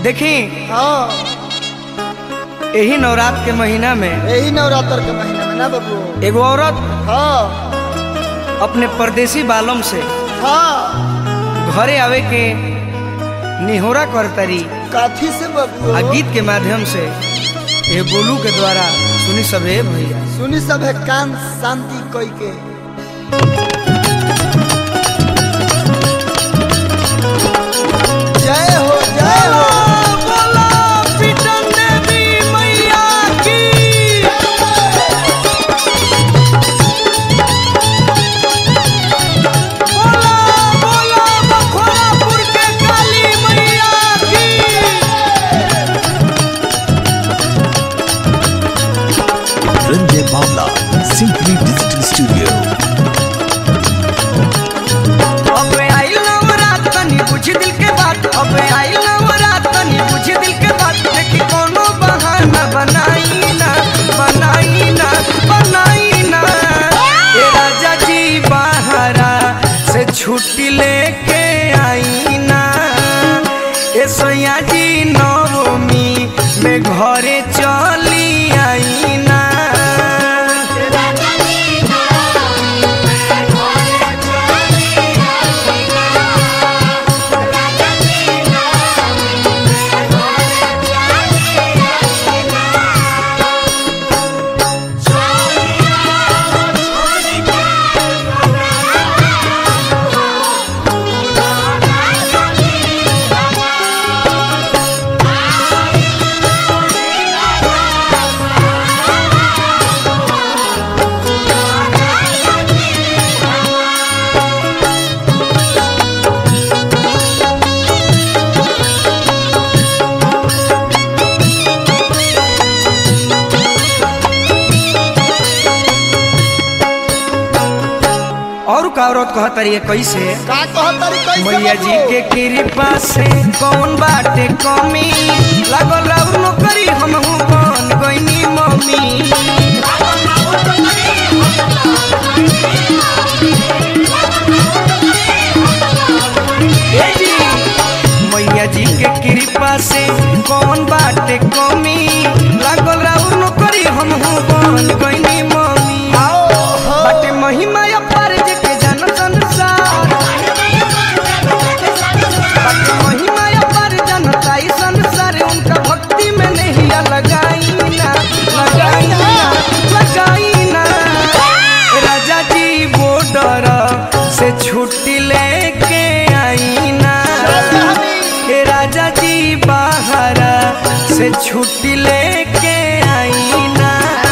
देखी हाँ यही नवरात्र के महीना में यही नवरात्र के महीने में ना बाबू एगो औरत हाँ अपने परदेसी बालम से हाँ घरे आवे के निहोरा करतरी काथी से बाबू आ गीत के माध्यम से ये बोलू के द्वारा सुनी सबे भैया सुनी सब है कान शांति कोई के जय हो जय हो रंजय बावला सिंपली डिजिटल स्टूडियो अब आई नवरात तनी पूछ दिल के बात अब आई नवरात तनी पूछ दिल के बात देखी कोनो बहाना बनाई ना बनाई ना बनाई ना ए राजा जी बाहरा से छुट्टी लेके आई ना ए सैया जी नवमी में घरे चली आई ना और का औरत कहतरी है कैसे का कहतरी कैसे मैया जी बाबू? के कृपा से कौन बाटे कमी लागल अब नौकरी हम बन गईनी मम्मी ए जी, मैया जी के कृपा से कौन बाटे कमी लागल राउर नौकरी हम बन गईनी मम्मी बाटे महिमा अपार जे के जन संसार बाटे महिमा अपार जनता ई संसार उनका भक्ति में नहीं लगाई ना लगाई ना लगाई ना राजा जी बॉर्डर से छुट्टी लेके आई ना हे राजा जी बाहर से छुट्टी लेके आई ना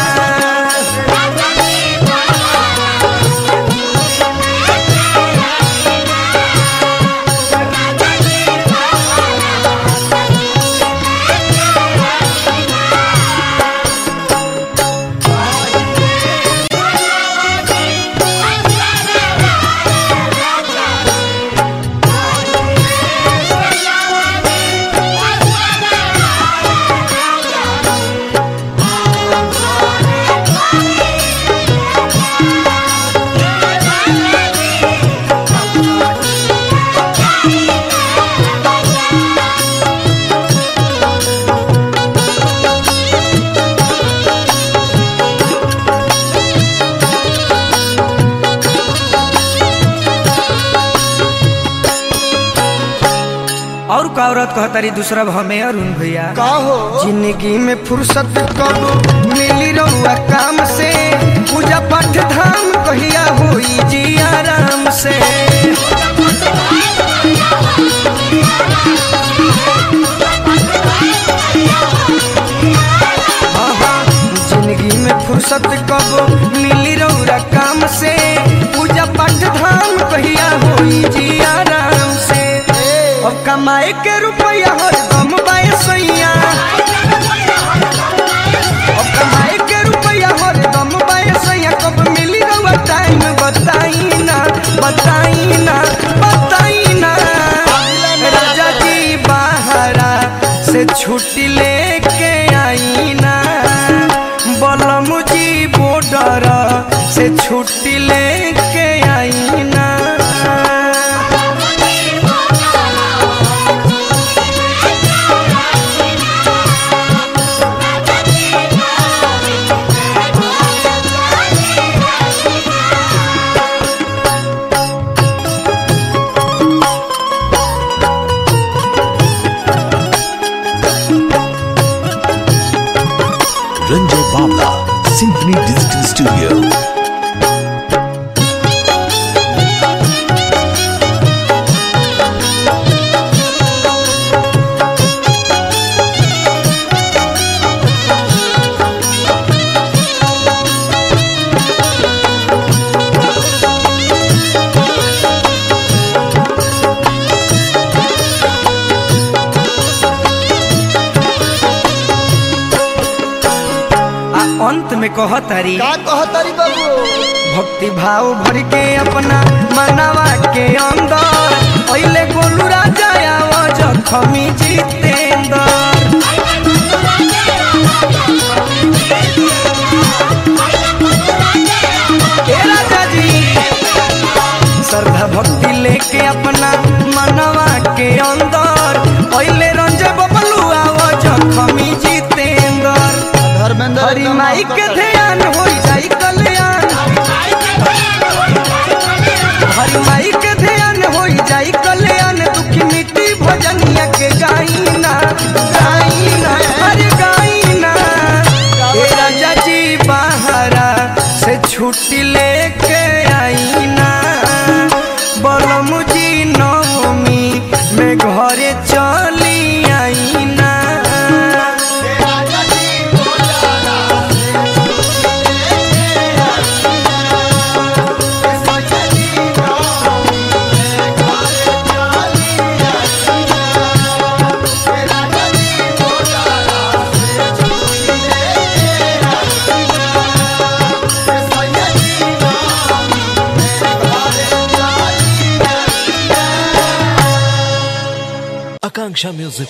और का औरत कहतारी दूसरा हमें अरुण भैया का हो जिंदगी में फुर्सत कब मिली रहुआ काम से पूजा पाठ धाम कहिया होई जी आराम से हाँ, हाँ, जिंदगी में फुर्सत कब मिली रहुआ काम से पूजा पाठ धाम कहिया होई जी आराम से अब कमाए के रुपया हरदम बाय सैया अब कमाए के रुपया हरदम बाय सैया कब मिली रहुआ टाइम बताई ना बताई ना बताई ना राजा जी बाहरा से छुट्टी लेके आई ना बलम जी बॉर्डर से छुट्टी लेके आई ना Studio. आ अंत में कहतारी का कहतारी बाबू भक्ति भाव भर के अपना मनावा के अंदर पहले गोलू राजा आवाज खमी जितेंद्र ए राजा जी श्रद्धा भक्ति लेके अपना मनवा के अंदर पहले रंजे बबलू आवाज खमी जितेंद्र धर्मेंद्र हरी एकदम माई मस्त के करे। ध्यान हो जाई कल्याण हरी माई के ध्यान हो जाई कल्याण दुखी मिट्टी भजनिया के गाइना गाइना हरे गाइना ए राजा जी बाहरा से छुट्टी लेके आईना बलम जी नवमी में घरे चली आईना Akanksha Music